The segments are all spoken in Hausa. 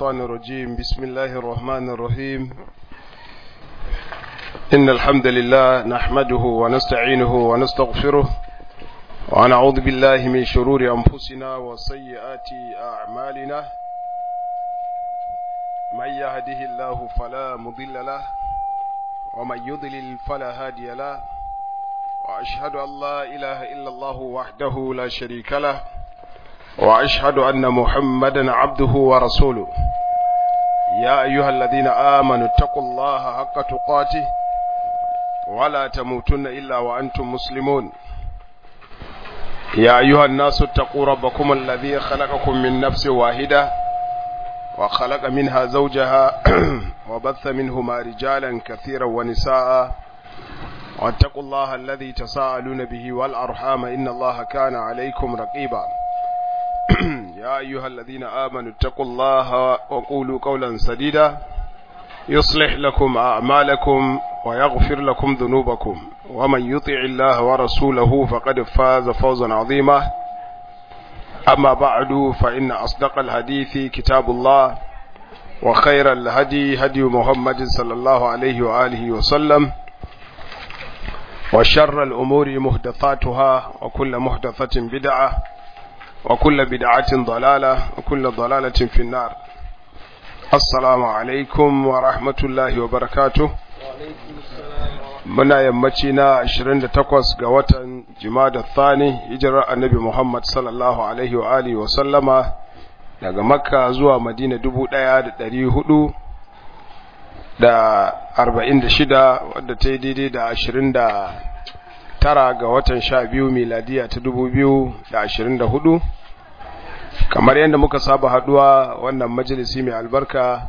الشيطان الرجيم بسم الله الرحمن الرحيم إن الحمد لله نحمده ونستعينه ونستغفره ونعوذ بالله من شرور أنفسنا وسيئات أعمالنا من يهده الله فلا مضل له ومن يضلل فلا هادي له وأشهد أن لا إله إلا الله وحده لا شريك له وأشهد أن محمدا عبده ورسوله يا أيها الذين آمنوا اتقوا الله حق تقاته ولا تموتن إلا وأنتم مسلمون يا أيها الناس اتقوا ربكم الذي خلقكم من نفس واحدة وخلق منها زوجها وبث منهما رجالا كثيرا ونساء واتقوا الله الذي تساءلون به والأرحام إن الله كان عليكم رقيبا يا أيها الذين آمنوا اتقوا الله وقولوا قولا سديدا يصلح لكم أعمالكم ويغفر لكم ذنوبكم ومن يطع الله ورسوله فقد فاز فوزا عظيما أما بعد فإن أصدق الحديث كتاب الله وخير الهدي هدي محمد صلى الله عليه وآله وسلم وشر الأمور محدثاتها وكل محدثة بدعة وكل بدعة ضلالة وكل ضلالة في النار السلام عليكم ورحمة الله وبركاته muna yammaci na 28 ga watan jimada thani hijirar annabi Muhammad sallallahu alaihi wa alihi wa sallama daga makka zuwa madina 1400 da 46 wadda ta yi daidai da 20 tara ga watan sha biyu miladiya ta dubu biyu da ashirin da hudu kamar yadda muka saba haduwa wannan majalisi mai albarka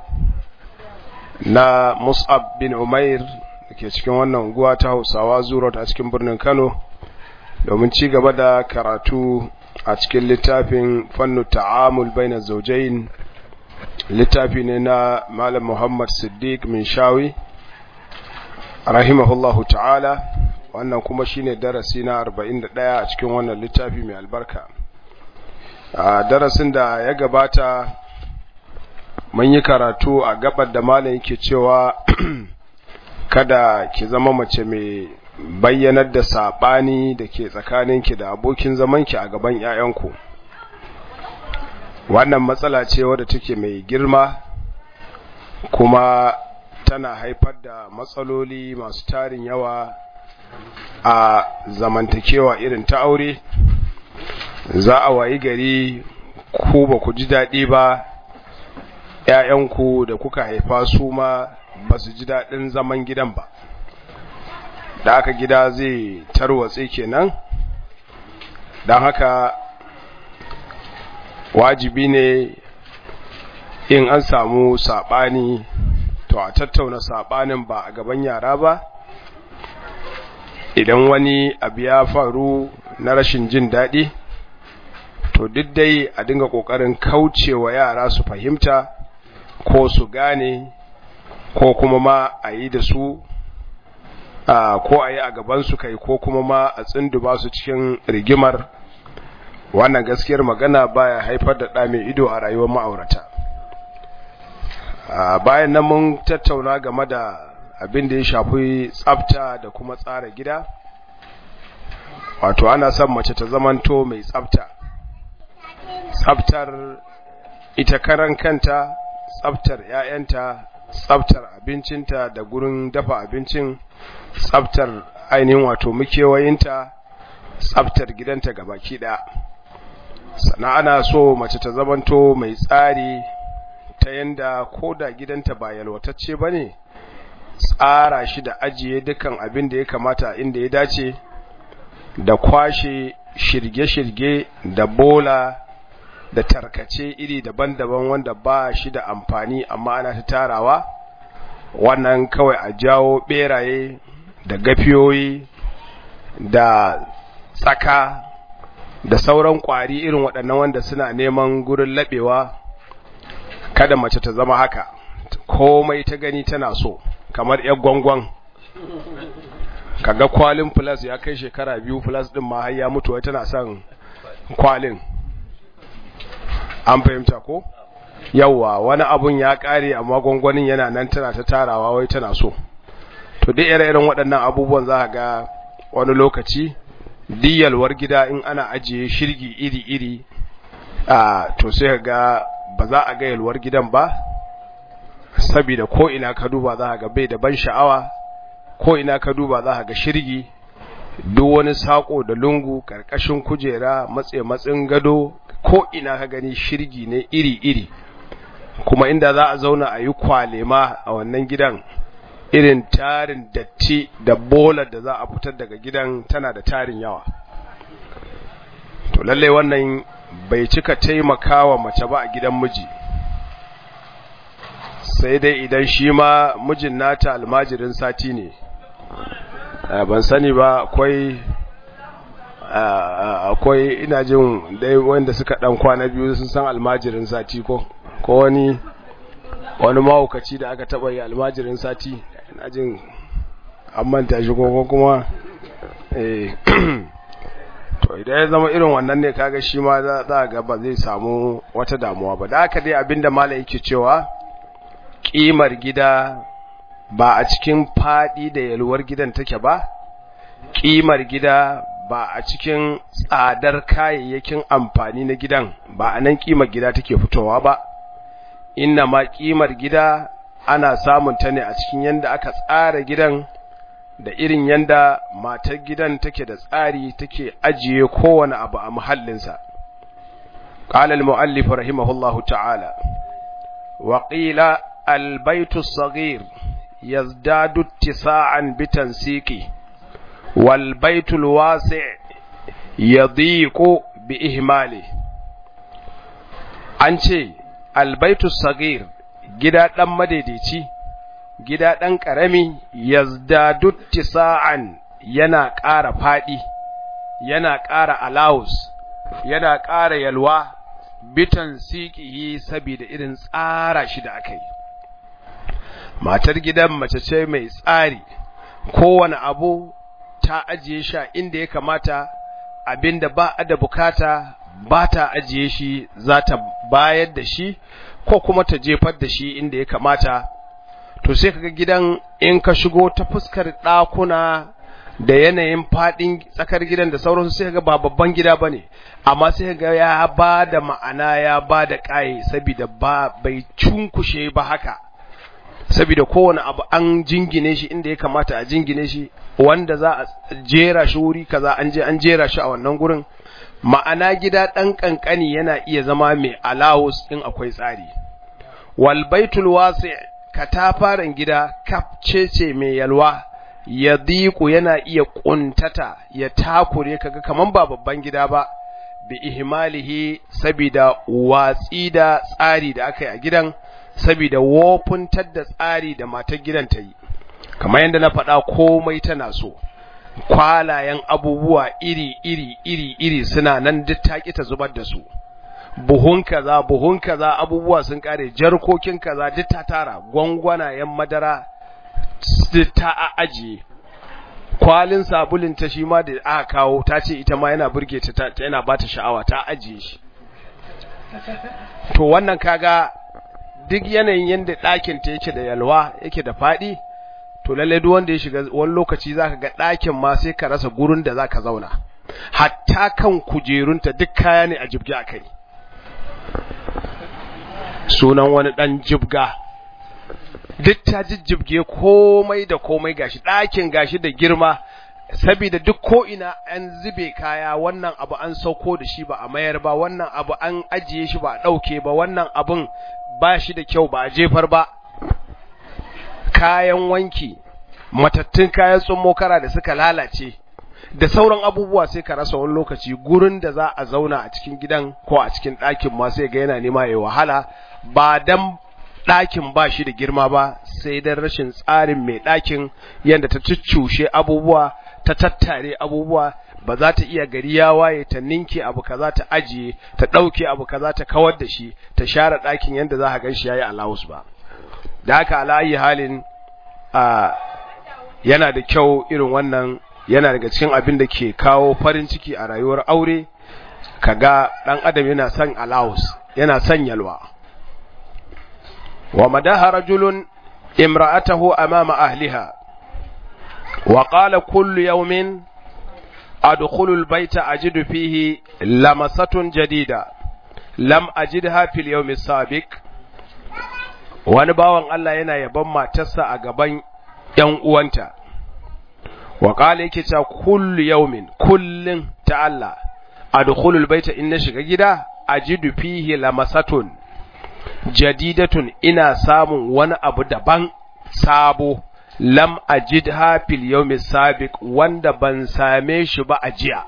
na mus'ab bin umair da ke cikin wannan unguwa ta hausawa zurot a cikin birnin kano domin ci gaba da karatu a cikin littafin fannu ta'amul baina zaujain littafi ne na malam muhammad siddiq min shawi rahimahullahu ta'ala wannan kuma shine darasi na 41 a cikin wannan littafi mai albarka a darasin da ya gabata mun yi karatu a gabar da malam yake cewa kada ki zama mace mai bayyanar da sabani da ke tsakaninki da abokin zamanki a gaban 'ya'yanku wannan matsala ce wadda take mai girma kuma tana haifar da matsaloli masu tarin yawa a zamantakewa irin ta aure za a wayi gari ku ba ku ji daɗi ba ‘ya'yanku da kuka haifa su ma ba su ji daɗin zaman gidan ba da aka gida zai tarwatse kenan don haka wajibi ne in an samu saɓani to a tattauna saɓanin ba a gaban yara ba idan wani abu ya faru na rashin jin daɗi to duk dai a dinga ƙoƙarin kaucewa yara su fahimta ko su gane ko kuma ma a yi da su ko a yi a gabansu kai ko kuma ma a tsinduba su cikin rigimar wannan gaskiyar magana baya haifar da ɗa mai ido a rayuwar ma'aurata bayan nan mun tattauna game da abin da ya shafi tsafta da kuma tsara gida wato ana son mace ta zamanto mai tsafta tsaftar ita karan kanta tsaftar ƴaƴanta tsaftar abincinta da gurin dafa abincin tsaftar ainihin wato mukewayinta tsaftar gidanta gabaki ɗaya sannan ana so mace ta zamanto mai tsari ta yanda ko da gidanta ba yalwatacce ba ne tsara shi da ajiye dukan abin da ya kamata inda ya dace da kwashe shirge-shirge da bola da tarkace iri daban-daban wanda ba shi da amfani amma ana ta tarawa wannan kawai a jawo beraye da gafiyoyi da tsaka da sauran kwari irin waɗannan wanda suna neman gurin laɓewa kada mace ta zama haka komai ta gani tana so kamar ‘yar gwangwan kaga kwalin plus ya kai shekara biyu plus din ma har ya mutu wai tana son kwalin an fahimta ko yawa wani abun ya kare amma gwangwanin yana nan tana ta tarawa wai tana so to duk ire-iren waɗannan abubuwan za ga wani lokaci diyalwar gida in ana ajiye shirgi iri-iri a to sai ga ba za a ga yalwar gidan ba saboda ko ina ka duba za ga bai da ban sha'awa ko ina ka duba za ga shirgi duk wani sako da lungu karkashin kujera matse matsin gado ko ina ka gani shirgi ne iri-iri kuma inda za a zauna a yi kwalema a wannan gidan irin tarin datti da bolar da za a fitar daga gidan tana da tarin yawa to lalle wannan bai cika taimakawa mace ba a gidan miji sai dai idan shi ma mijin nata almajirin sati ne ban sani ba akwai akwai ina jin dai wanda suka dan kwana biyu sun san almajirin sati ko ko wani wani mahaukaci da aka taba yi almajirin sati ina jin an manta shi ko kuma eh to idan ya zama irin wannan ne kaga shi ma za ga ba zai samu wata damuwa ba da haka dai abinda malam yake cewa kimar gida ba a cikin fadi da yalwar gidan take ba kimar gida ba a cikin tsadar kayayyakin amfani na gidan ba a nan kimar gida take fitowa ba inna ma kimar gida ana samun ta ne a cikin yanda aka tsara gidan da irin yanda matar gidan take da tsari take ajiye kowane abu a muhallinsa qala al-muallif rahimahullahu ta'ala wa qila al-baytu as-saghir yazdadu ittisa'an bitansiqi wal baytu al-wasi' yadhiqu bi ihmali an ce al-baytu as-saghir gida dan madaidaici gida ɗan ƙarami yazdadu tisa'an yana ƙara faɗi yana ƙara alawus yana ƙara yalwa bitan siƙihi saboda irin tsara shi da aka yi matar gidan mace ce mai tsari kowane abu ta ajiye shi inda ya kamata abinda ba a da bukata ba ta ajiye shi za ta bayar da shi ko kuma ta jefar da shi inda ya kamata to sai kaga gidan in ka shigo ta fuskar ɗakuna da yanayin faɗin tsakar gidan da sauransu sai kaga ba babban gida bane amma sai kaga ya ba da ma'ana ya ba da ƙaye saboda ba bai cunkushe ba haka saboda kowane abu an jingine shi inda ya kamata a jingine shi wanda za a jera shi wuri kaza an je an jera shi a wannan gurin ma'ana gida ɗan ƙanƙani yana iya zama mai alawus in akwai tsari wal baitul wasi' katafaren gida kafcece mai yalwa ya diku yana iya kuntata ya takure kaga kaman ba babban gida ba bi ihmalihi sabida watsi da tsari da aka yi a gidan sabida wofuntar da tsari da matar gidan ta yi kamar yadda na faɗa komai tana so kwalayen abubuwa iri iri iri iri suna nan duk ta ta zubar da su buhun kaza buhun kaza abubuwa sun kare jarkokin kaza duk ta tara gwangwanayen madara ta ajiye kwalin sabulin ta shi ma da aka kawo ta ce ita ma yana burge ta yana ba ta sha'awa ta ajiye shi to wannan kaga duk yanayin yadda ɗakin ta yake da yalwa yake da faɗi to lalle duk wanda ya shiga wani lokaci zaka ga ɗakin ma sai ka rasa gurin da zaka zauna hatta kan kujerunta duk kaya ne a jibgi a kai sunan wani ɗan jibga duk ta jijjibge komai da komai gashi ɗakin gashi da girma saboda duk ko ina an zube kaya wannan abu an sauko da shi ba a mayar ba wannan abu an ajiye shi ba a ɗauke ba wannan abun ba shi da kyau ba a jefar ba kayan wanki matattun kayan tsummo kara da suka lalace da sauran abubuwa sai ka rasa wani lokaci gurin da za a zauna a cikin gidan ko a cikin ɗakin ma sai ga yana nema ya wahala ba dan ɗakin ba shi da girma ba sai dan rashin tsarin mai ɗakin yadda ta cuccushe abubuwa ta tattare abubuwa ba za ta iya gari ya waye ta ninke abu kaza ta ajiye ta ɗauke abu kaza ta kawar da shi ta share ɗakin yadda za a gan shi ya yi alawus ba da haka alayi halin a yana da kyau irin wannan yana daga cikin abin da ke kawo farin ciki a rayuwar aure kaga dan adam yana son allowance yana son yalwa wa madaha rajulun imra'atahu amama ahliha wa qala kullu yawmin adkhulu al-bayta ajidu fihi lamasatun jadida lam ajidha fil yawmi sabiq wani bawan Allah yana yaban matarsa a gaban ‘yan uwanta, wa ƙala yake cewa kullu yaumin kullum ta Allah, a dukulul baita in na shiga gida, a ji fihi lamasatun, jadidatun ina samun wani abu daban sabo, lam ajid hafil yaumi sabiq wanda ban same shi ba a jiya.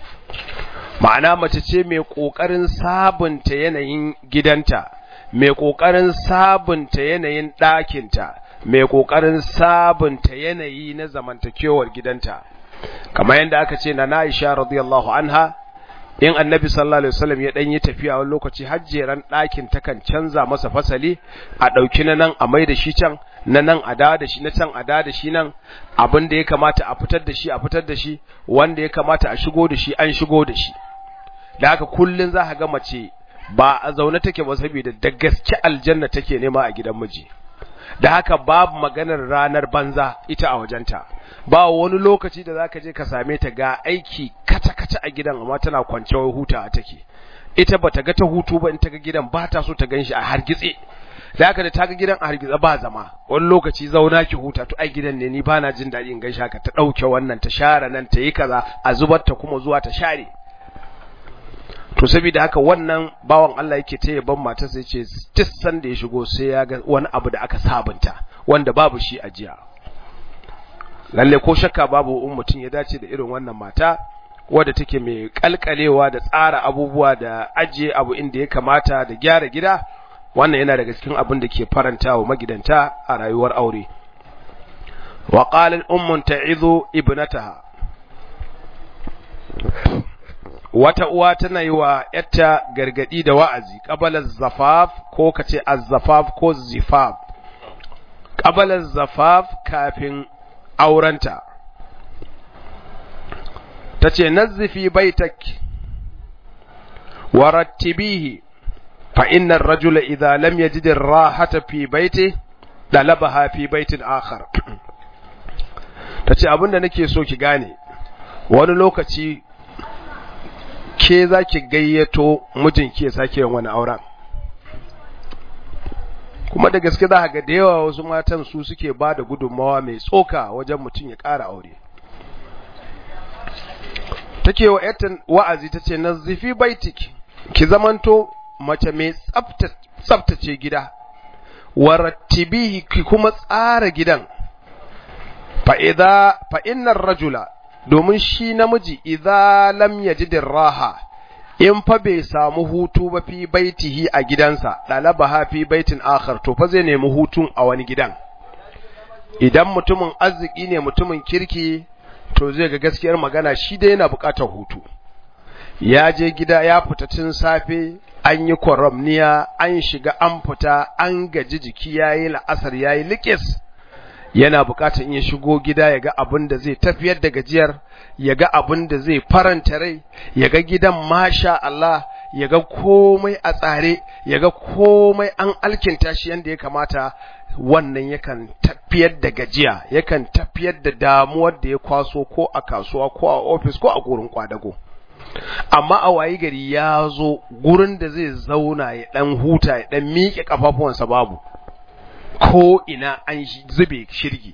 Ma'ana mace ce mai ƙoƙarin sabunta yanayin gidanta. mai ƙoƙarin sabunta yanayin ɗakinta, mai ƙoƙarin sabunta yanayi na zamantakewar gidanta, kamar yadda aka ce na Aisha radiyallahu anha, in annabi sallallahu alaihi wasallam ya ɗan yi tafiya wani lokaci hajjeran ɗakin takan canza masa fasali a ɗauki na nan a mai da shi can na nan a da shi na can a da shi nan abin da ya kamata a fitar da shi a fitar da shi wanda ya kamata a shigo da shi an shigo da shi da haka kullun za ka ga mace ba a zaune take ba saboda da gaske aljanna take nema a gidan miji da haka babu maganar ranar banza ita a wajenta ba wani lokaci da zaka je ka same ta ga aiki kata kata a gidan amma tana kwance wai huta take ita bata ga ta hutu ba in ta ga gidan ba ta so ta ganshi a hargitse da haka da ta ga gidan a hargitse ba zama wani lokaci zauna ki huta to ai gidan ne ni bana jin daɗi in ganshi haka ta ɗauke wannan ta share nan ta yi kaza a zubar ta kuma zuwa ta share to saboda haka wannan bawan Allah yake ta yaban matarsa yace duk sanda ya shigo sai ya ga wani abu da aka sabunta wanda babu shi a jiya lalle ko shakka babu in mutum ya dace da irin wannan mata wadda take mai kalkalewa da tsara abubuwa da ajiye abu inda ya kamata da gyara gida wannan yana daga cikin abin da ke faranta wa magidanta a rayuwar aure wa qalat ummun ta'izu ibnataha wata uwa tana yi wa ‘yarta gargaɗi da wa'azi, ƙabalar zafaf ko ka ce azzafaf ko zifaf, ƙabalar zafaf kafin aurenta. Ta ce, Nazzifi baitak, wa rattibihi, fa innan rajula idza lam yajidin rahata fi baiti, ɗalabaha fi baitin akhar. Ta ce, abinda nake so ki gane, wani lokaci ke za ki gayyato mijinki ya sake yin wani auren kuma da gaske za ga da yawa wasu matan su suke ba da gudunmawa mai tsoka wajen mutum ya ƙara aure take wa yatan wa'azi ta ce na zifi baitik ki zamanto mace mai tsaftace gida warattibihi ki kuma tsara gidan fa innar rajula domin shi namiji idza lam yajid raha in fa bai samu hutu ba fi baitihi a gidansa dalabaha fi baitin akhar to fa zai nemi hutun a wani gidan idan mutumin arziki ne mutumin kirki to zai ga gaskiyar magana shi dai yana bukatar hutu ya je gida ya fita tun safe an yi kwaramniya an shiga an fita an gaji jiki yayi la'asar yayi likis yana bukatar in ya shigo gida ya ga abin da zai tafiyar da gajiyar ya ga abin da zai faranta rai ya ga gidan masha Allah ya ga komai a tsare ya ga komai an alkinta shi yadda ya kamata wannan yakan tafiyar da gajiya yakan tafiyar da damuwar da ya kwaso ko a kasuwa ko a ofis ko a gurin kwadago amma a wayi gari ya zo gurin da zai zauna ya dan huta ya dan miƙe kafafuwansa babu ko ina an zube shirgi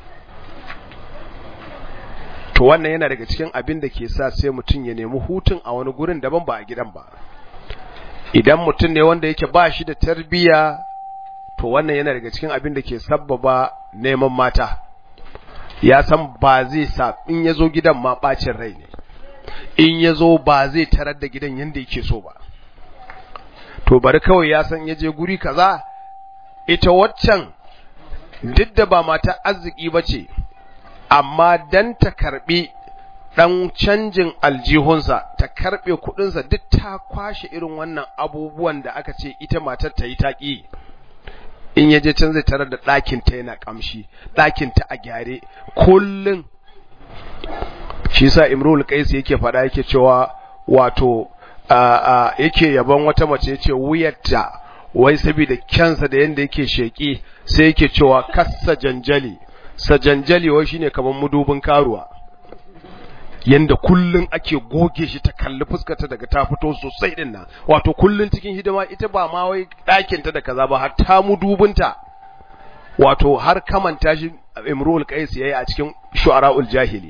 to wannan yana daga cikin abin da ke sa sai mutum ya nemi hutun a wani gurin daban ba a gidan ba idan mutum ne wanda yake ba shi da tarbiya to wannan yana daga cikin abin da ke sabbaba neman mata ya san ba zai sa in ya zo gidan ma bacin rai ne in ya zo ba zai tarar da gidan yadda yake so ba to bari kawai ya san ya je guri kaza ita waccan duk da ba mata arziki ba ce amma dan ta karbi dan canjin aljihunsa ta karbe kudinsa duk ta kwashe irin wannan abubuwan da aka ce ita matar ta yi taƙi in yaje can zai tarar da ɗakin ta yana kamshi ɗakin ta a gyare kullun shi sa imrul qais yake faɗa yake cewa wato yake yaban wata mace yace wuyarta wai saboda kyansa da yanda yake sheki sai yake cewa kassa janjali sajanjali wai shine kaman mudubin karuwa yanda kullun ake goge shi ta kalli fuskarta daga ta fito sosai din nan wato kullun cikin hidima ita ba ma wai ɗakin ta da kaza ba hatta mudubinta wato har kamanta shi Imrul Qais yayi a cikin Shu'ara'ul Jahili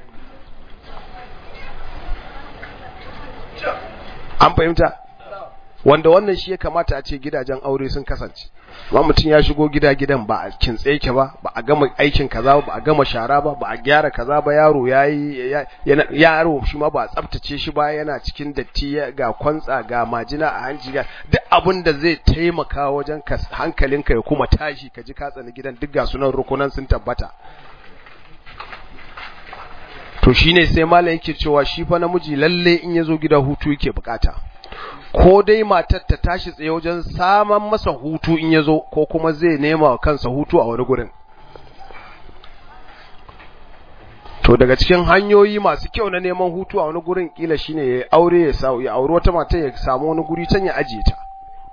an fahimta wanda wannan shi ya kamata a ce gidajen aure sun kasance amma mutum ya shigo gida gidan ba a kintse yake ba ba a gama aikin kaza ba a gama shara ba ba a gyara kaza ba yaro yayi yaro shi ma ba a tsaftace shi ba yana cikin datti ga kwantsa ga majina a hanci ga duk abin da zai taimaka wajen ka hankalinka ya kuma tashi ka ji ka tsani gidan duk ga sunan rukunan sun tabbata to shine sai malam yake cewa shi fa namiji lalle in yazo gida hutu yake bukata ko dai matar ta tashi tsaye wajen saman masa hutu in yazo ko kuma zai nema wa kansa hutu a wani gurin to daga cikin hanyoyi masu kyau na neman hutu a wani gurin kila shine ya aure ya sa ya aure wata mata ya samu wani guri can ya ajiye ta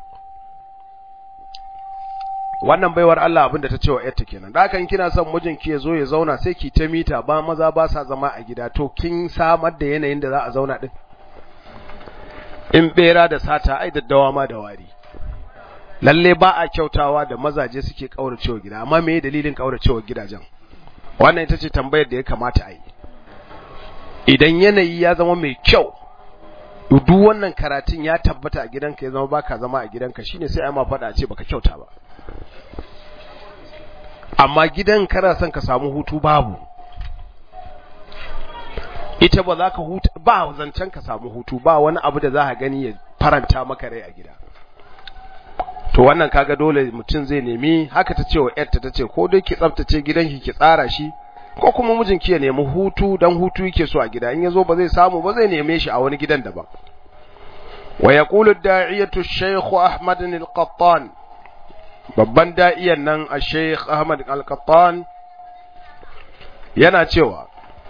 wannan baiwar Allah abinda ta cewa yarta kenan da hakan kina son mijinki ya zo ya zauna sai ki ta mita ba maza ba sa zama a gida to kin samar da yanayin da za a zauna din in bera da sata ai daddawa ma da wari lalle ba a kyautawa da mazaje suke kauracewa gida amma me dalilin kauracewa gidajen wannan ita ce tambayar da ya kamata a yi idan yanayi ya zama mai kyau duk wannan karatun ya tabbata a gidanka ya zama baka zama a gidanka shine sai ai ma faɗa a ce baka kyauta ba amma gidan kana son ka samu hutu babu ita ba za ka huta ba zancen ka samu hutu ba wani abu da za ka gani ya faranta maka rai a gida to wannan kaga dole mutum zai nemi haka ta ce wa yarta ta ce ko dai ki tsaftace gidanki ki tsara shi ko kuma mijinki ya nemi hutu dan hutu yake so a gida in yazo ba zai samu ba zai neme shi a wani gidan daban wa yaqulu ad-da'iyatu ash-shaykh Ahmad al-Qattan babban da'iyan nan a Sheikh Ahmad Al-Qattan yana cewa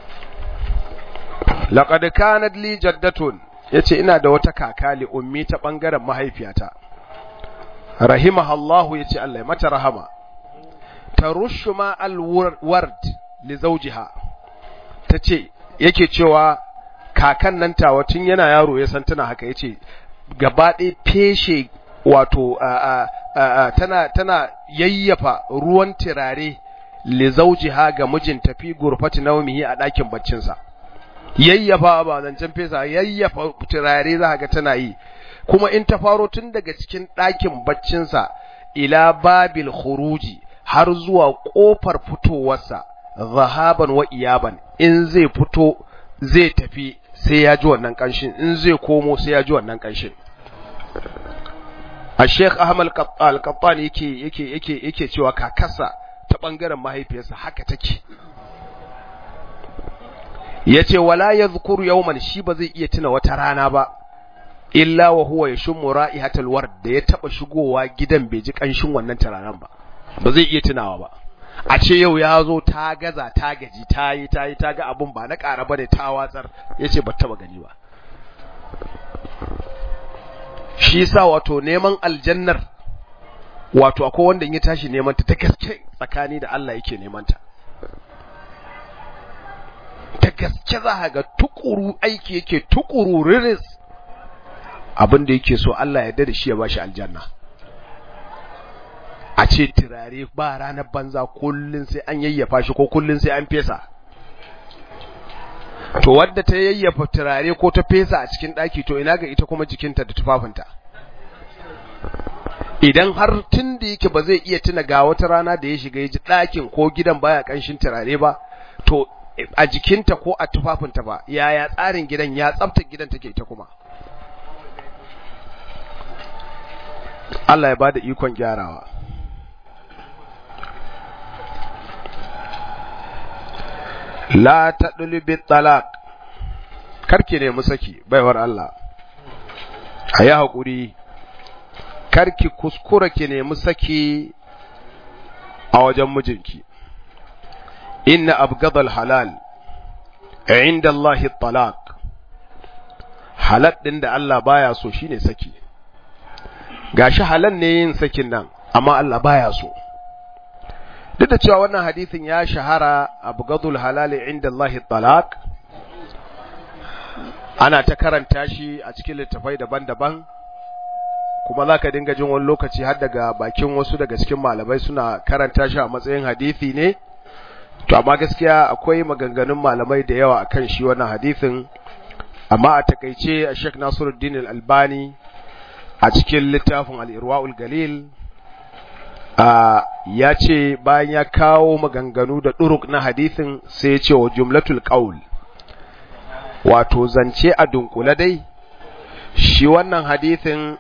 laqad kanat li jaddatun yace ina da wata kaka li ummi ta bangaren mahaifiyata rahimahallahu yace Allah ya mata rahama tarushu ma al-ward li zawjiha tace yake cewa kakan nan tawa tun yana yaro ya san tana haka yace gaba ɗaya feshe wato tana tana yayyafa ruwan tirare li zawjiha ga mijinta fi gurfati nawmihi a ɗakin baccinsa yayyafa ba zancen fesa yayyafa turare za ga tana yi kuma in ta faro tun daga cikin ɗakin baccinsa ila babil khuruji har zuwa ƙofar fitowarsa zahaban wa iyaban in zai fito zai tafi sai ya ji wannan ƙanshin in zai komo sai ya ji wannan ƙanshin a sheikh ahmad al-qattan yake yake yake yake cewa kakarsa ta bangaren mahaifiyarsa haka take yace wala yadhkuru yawman shi ba zai iya tuna wata rana ba illa wa huwa yashmu ra'ihatal ward da ya taba shigowa gidan bai ji kanshin wannan tararan ba ba zai iya tunawa ba a ce yau ya zo ta gaza ta gaji ta yi ta yi ta ga abun ba na ƙara bane ta watsar yace ba taba gani ba shi yasa wato neman aljannar wato akwai wanda in ya tashi neman ta ta gaske tsakani da Allah yake neman ta ta gaske za ga tukuru aiki yake tukuru riris abin da yake so Allah ya da shi ya bashi aljanna a ce turare ba ranar banza kullun sai an yayyafa shi ko kullun sai an fesa to wadda ta yayyafa turare ko ta fesa a cikin daki to ina ga ita kuma jikinta da tufafinta idan har tun da yake ba zai iya tuna ga wata rana da ya shiga ya ji ɗakin ko gidan baya ƙanshin turare ba to a jikinta ko a tufafinta ba yaya tsarin gidan ya tsafta gidan take ita kuma Allah ya bada ikon gyarawa la tadlubi talaq karki ne musaki baiwar Allah ayi hakuri karki kuskura ki nemi saki a wajen mijinki inna abgadal halal inda Allah talaq halal din da Allah baya so shine saki gashi halan ne yin sakin nan amma Allah baya so duk da cewa wannan hadisin ya shahara abu gadul halali inda Allah talaq ana ta karanta shi a cikin littafai daban-daban kuma za ka dinga jin wani lokaci har daga bakin wasu daga cikin malamai suna karanta shi a matsayin hadisi ne to amma gaskiya akwai maganganun malamai da yawa akan shi wannan hadisin amma a takaice a Sheikh Nasiruddin Al-Albani a cikin littafin Al-Irwaul Galil ya ce bayan ya kawo maganganu da duruk na hadisin sai ya ce wa jumlatul qaul wato zance a dunkule dai shi wannan hadisin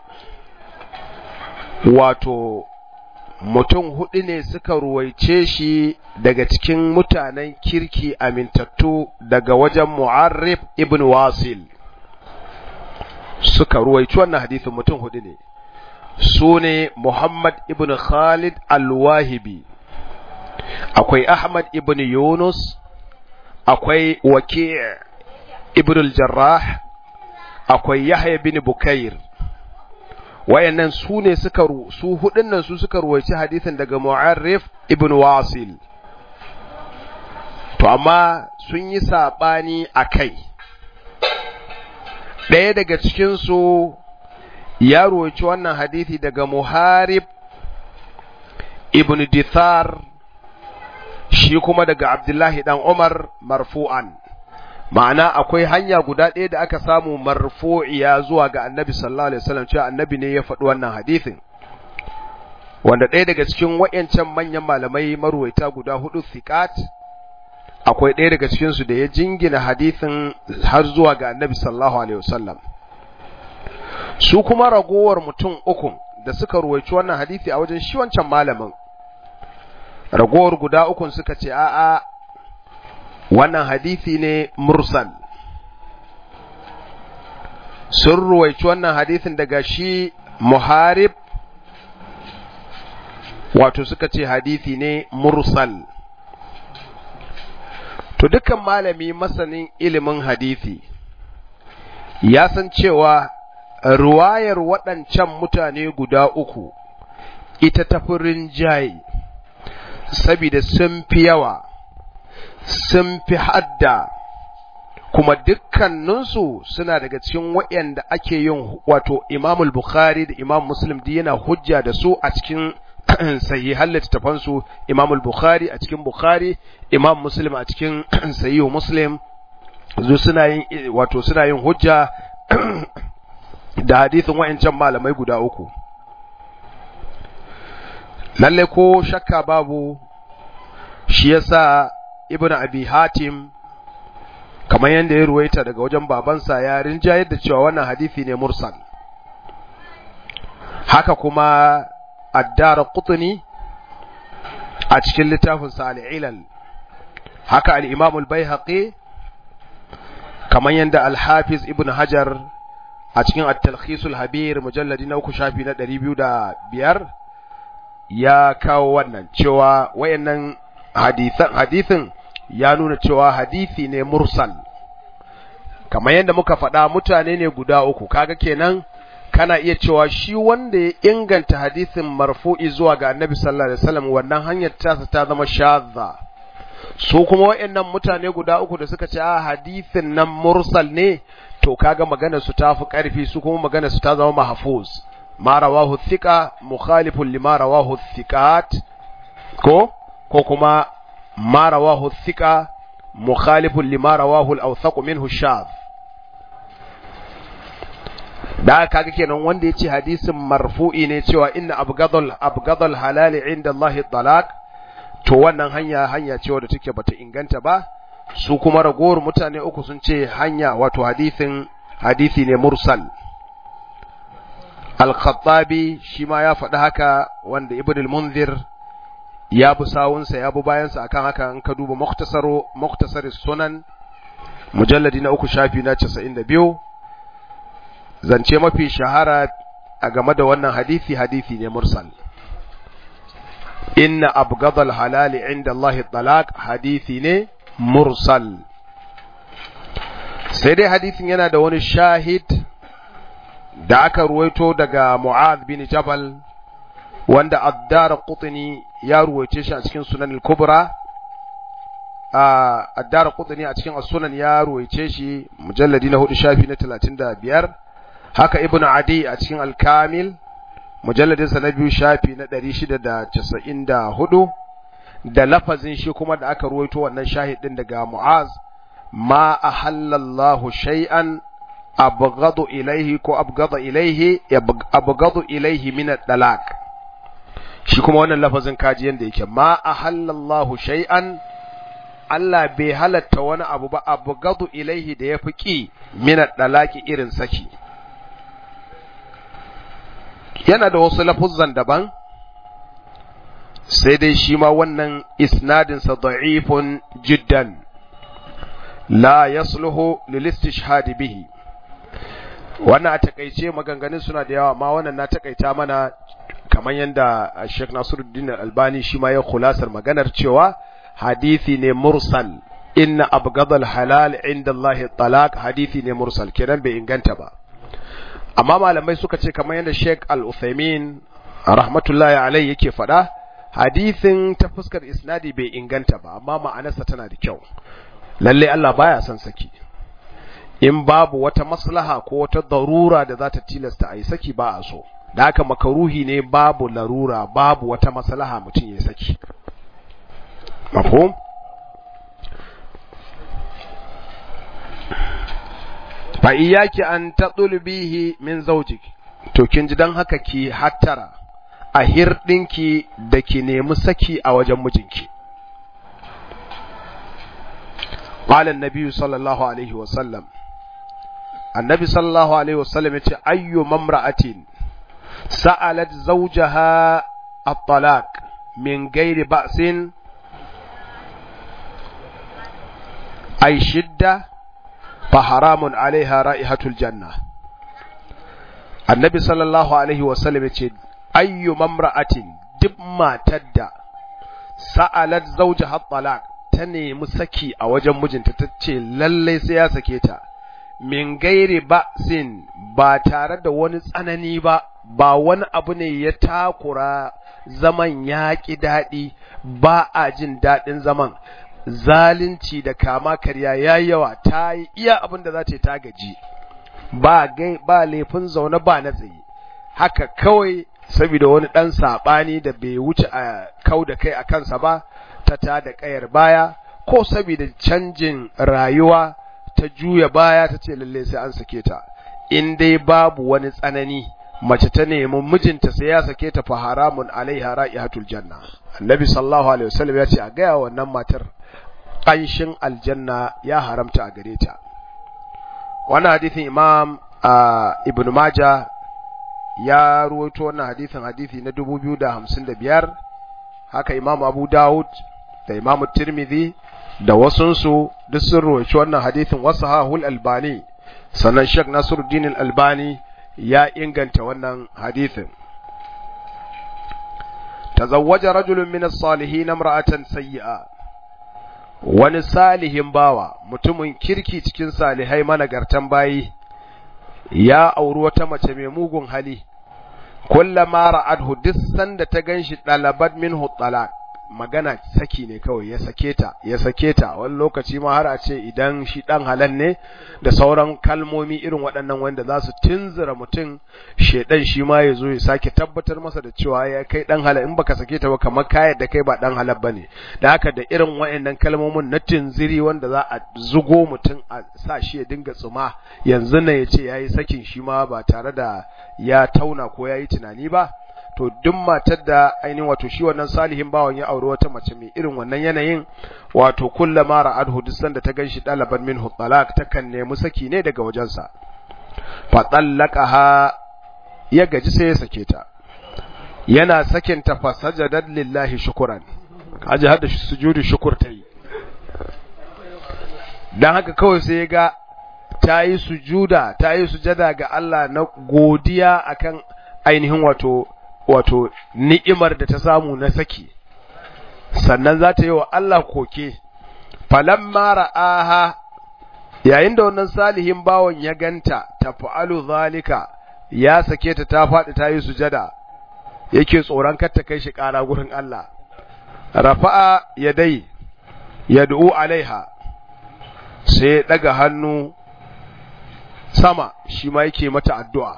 wato mutum hudu ne suka ruwaice shi daga cikin mutanen kirki amintattu daga wajen mu'arrif ibn wasil suka ruwaici wannan hadisin mutum hudu ne su ne muhammad ibn khalid al-wahibi akwai ahmad ibn yunus akwai waki' ibn al-jarrah akwai yahya bin bukair wayannan su ne suka su hudun nan su suka ruwaici hadisin daga mu'arrif ibn wasil to amma sun yi sabani akai ɗaya daga cikin su ya ruwaici wannan hadisi daga muharib ibn dithar shi kuma daga abdullahi dan umar marfu'an ma'ana akwai hanya guda ɗaya da aka samu marfu'iya zuwa ga annabi sallallahu alaihi wasallam cewa annabi ne ya faɗi wannan hadisin wanda ɗaya daga cikin wayancan manyan malamai marwaita guda hudu thiqat akwai ɗaya daga cikin su da ya jingina hadisin har zuwa ga annabi sallallahu alaihi wasallam su kuma ragowar mutum uku da suka ruwaici wannan hadisi a wajen shi wancan malamin ragowar guda ukun suka ce a'a wannan hadisi ne mursal sun ruwaici wannan hadisin daga shi muharib wato suka ce hadisi ne mursal to dukkan malami masanin ilimin hadisi ya san cewa ruwayar waɗancan mutane guda uku ita tafi rinjaye saboda sun fi yawa sun fi hadda kuma dukkaninsu suna daga cikin waɗanda ake yin wato imamul bukhari da imam muslim da yana hujja da su a cikin sahihan littattafansu imamul bukhari a cikin bukhari imam muslim a cikin sahihu muslim zu suna yin wato suna yin hujja da hadisin wa'ancan malamai guda uku lalle ko shakka babu shi yasa ibnu abi hatim kamar yadda ya ruwaita daga wajen babansa ya rinjayar da cewa wannan hadisi ne mursal haka kuma addara qutni a cikin littafin sa al-ilal haka al-imam al-baihaqi kamar yadda al-hafiz ibn hajar a cikin at-talkhis al-habir mujalladi na uku shafi na 205 ya kawo wannan cewa wayannan hadisan hadisin ya nuna cewa hadisi ne mursal kamar yadda muka faɗa mutane ne guda uku kaga kenan kana iya cewa shi wanda ya inganta hadisin marfu'i zuwa ga annabi sallallahu alaihi wasallam wannan hanyar tasa ta zama shadda su kuma wayannan mutane guda uku da suka ce a hadisin nan mursal ne to kaga magana su ta fi ƙarfi su kuma magana su ta zama mahfuz ma rawahu thiqa mukhalifun lima rawahu thiqat ko ko kuma ma rawahu thiqa mukhalifun lima rawahu al-awthaq minhu shadh da kaga kenan wanda yace hadisin marfu'i ne cewa inna abgadul abgadul halali inda Allah talaq to wannan hanya hanya ce wadda take bata inganta ba su kuma ragowar mutane uku sun ce hanya wato hadisin hadisi ne mursal al-khattabi shi ma ya faɗi haka wanda ibn al-munzir ya bi sawunsa ya bi bayansa akan haka in ka duba muktasaru muktasar sunan mujalladi na uku shafi na 92 zance mafi shahara a game da wannan hadisi hadisi ne mursal inna abgadal halali inda Allah talaq hadisi ne mursal sai dai hadisin yana da wani shahid da aka ruwaito daga Mu'adh bin Jabal wanda Addar Qutni ya ruwaice shi a cikin Sunan al-Kubra Addar Qutni a cikin As-Sunan ya ruwaice shi mujalladi na 4 shafi na 35 haka Ibn Adi a cikin Al-Kamil mujalladin sa na biyu shafi na 694 da lafazin shi kuma da aka ruwaito wannan shahidin daga Mu'az ma ahallallahu shay'an abghadu ilaihi ko abghada ilaihi abghadu ilaihi min ad-dalaq shi kuma wannan lafazin kaji yanda yake ma ahallallahu shay'an Allah bai halatta wani abu ba abghadu ilaihi da yafi ki min ad-dalaqi irin saki yana da wasu lafuzzan daban sai dai shi ma wannan isnadinsa da'ifun jiddan la yasluhu lil istishhad bihi wannan a takaice maganganun suna da yawa ma wannan na takaita mana kamar yadda Sheikh Nasiruddin Albani shi ma ya khulasar maganar cewa hadisi ne mursal inna abghadal halal inda Allah talaq hadisi ne mursal kenan bai inganta ba amma malamai suka ce kamar yadda Sheikh Al-Uthaymeen rahmatullahi alaihi yake faɗa hadisin ta fuskar isnadi bai inganta ba amma ma'anarsa tana da kyau lalle Allah baya son saki in babu wata maslaha ko wata darura da za ta tilasta a yi saki ba a so da haka makaruhi ne babu larura babu wata maslaha mutum ya saki mafhum fa iyaki an tatlubihi min zawjik to kin ji dan haka ki hattara a hirɗinki da ki nemi saki a wajen mijinki قال النبي صلى الله عليه وسلم النبي صلى الله عليه وسلم يقول أي ممرأة سألت زوجها الطلاق من غير بأس أي شدة فحرام عليها رائحة الجنة النبي صلى الله عليه وسلم يقول أي ممرأة دب ما تدى سألت زوجها الطلاق ta nemi saki a wajen mijinta ta ce lallai sai ya sake ta min gairi ba sin ba tare da wani tsanani ba ba wani abu ne ya takura zaman ya ƙi daɗi ba a jin daɗin zaman zalunci da kama karya ya yawa ta yi iya abin da za ta yi ta gaji ba ba laifin zaune ba na tsaye haka kawai saboda wani ɗan saɓani da bai wuce a kau da kai a kansa ba ta ta da ƙayar baya ko saboda canjin rayuwa ta juya baya ta ce lalle sai an sake ta in dai babu wani tsanani mace ta nemi mijinta sai ya sake ta fa haramun alaiha ra'ihatul janna annabi sallallahu alaihi wasallam ya ce a gaya wannan matar ƙanshin aljanna ya haramta a gare ta wannan hadisin imam ibn maja ya ruwaito wannan hadisin hadisi na 2055 haka imam abu dawud da imam tirmidhi da wasunsu duk sun rawaci wannan hadithin wasu hahul albani sannan shek nasiruddin albani ya inganta wannan hadithin tazawwaja rajulun min as-salihin imra'atan sayyi'a wani salihin bawa mutumin kirki cikin salihai managartan bayi ya auri wata mace mai mugun hali kullama ra'adhu duk sanda ta ganshi dalabat minhu talaq magana saki ne kawai ya sake ta ya sake ta wani lokaci ma har a ce idan shi dan halan ne da sauran kalmomi irin waɗannan wanda za su tunzura mutum shedan shi ma ya zo ya sake tabbatar masa da cewa ya kai dan halal in baka sake ta ba kamar kayar da kai ba dan halal bane da haka da irin waɗannan kalmomin na tunziri wanda za a zugo mutum a sa shi ya dinga tsuma yanzu ne ya ce yayi sakin shi ma ba tare da ya tauna ko yayi tunani ba to duk matar da ainihin wato shi wannan salihin bawan ya auri wata mace mai irin wannan yanayin wato kullama ra'adhu duk sanda ta ganshi dalaban minhu talaq takan nemi saki ne daga wajensa fa tallaqaha ya gaji sai ya sake ta yana sakin ta fa sajadat lillahi shukran kaji hada sujudu shukur ta yi dan haka kawai sai ya ga ta yi sujuda ta yi sujada ga Allah na godiya akan ainihin wato wato ni'imar da ta samu na saki sannan za ta yi wa Allah koke falamma ra'aha yayin da wannan salihin bawon ya ganta tafa'alu zalika ya sake ta ta faɗi ta yi sujada yake tsoron kar ta kai shi ƙara gurin Allah rafa'a yadai yad'u alaiha sai daga hannu sama shi ma yake mata addu'a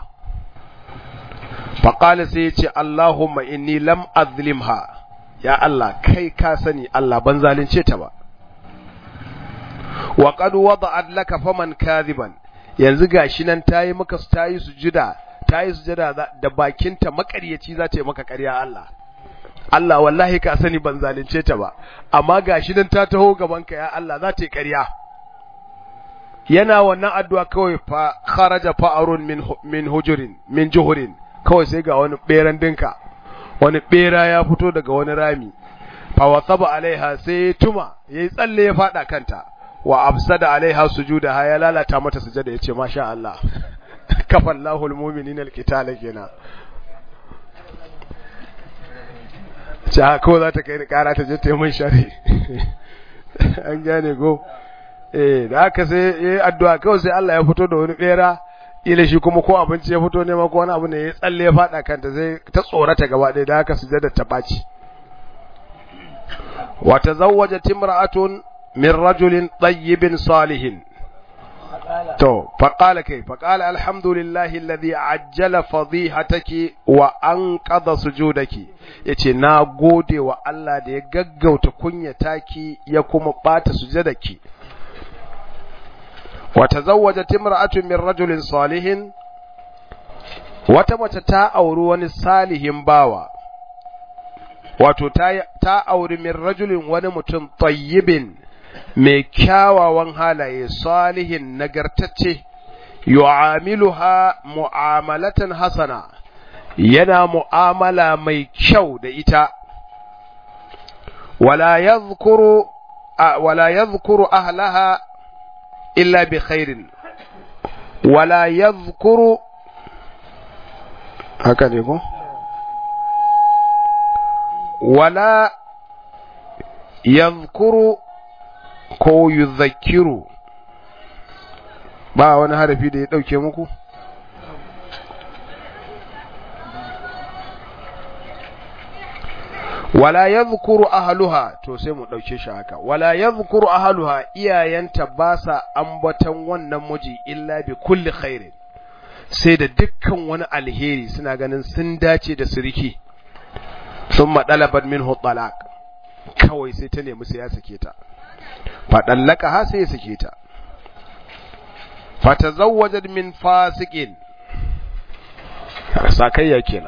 faƙali sai ya ce Allahumma inni lam azlimha ya Allah kai ka sani Allah ban zalunce ta ba wa qad wada'at laka faman kadhiban yanzu gashi nan tayi maka tayi sujuda tayi sujada da bakinta makaryaci za ta yi maka ƙarya Allah Allah wallahi ka sani ban zalunce ta ba amma gashi nan ta taho gaban ka ya Allah za ta yi ƙarya yana wannan addu'a kawai fa kharaja fa'arun min min hujurin min juhurin kawai sai ga wani beran dinka wani bera ya fito daga wani rami fa wasaba alaiha sai tuma yayi tsalle ya fada kanta wa afsada alaiha sujudaha ya lalata mata sujada yace masha Allah kafallahu almu'minina alqitala kenan ta ko za ta kai kara ta je ta yi mun shari an gane go eh da haka sai yayi addu'a kawai sai Allah ya fito da wani bera ila shi kuma ko abinci ya fito ne ma ko wani abu ne ya tsalle ya fada kanta sai ta tsorata gaba ɗaya da haka sujada ta baci wa tazawwajat imra'atun min rajulin tayyibin salihin to faqala kai faqala alhamdulillahi alladhi ajjala fadhihataki wa anqadha sujudaki yace na gode wa Allah da ya gaggauta kunyata ki ya kuma bata sujudaki wa tazawwajat imra'atun min rajulin salihin wata mace ta auri wani salihin bawa wato ta ta auri min rajulin wani mutum tayyibin mai kyawawan halaye salihin nagartacce yu'amiluha mu'amalatan hasana yana mu'amala mai kyau da ita wala yadhkuru wala yadhkuru ahlaha illa bi khairin wala yadhkuru haka ne ko wala yadhkuru ko yuzakkiru ba wani harafi da ya dauke muku wala yadhkuru ahluha to sai mu dauke shi haka wala yadhkuru ahluha iyayenta ba sa ambaton wannan miji illa bi kulli khairin sai da dukkan wani alheri suna ganin sun dace da siriki thumma dalabat minhu talaq kawai sai ta nemi sai ya sake ta faɗallaka ha sai ya sake ta fatazawwajat min fasiqin sakayya kenan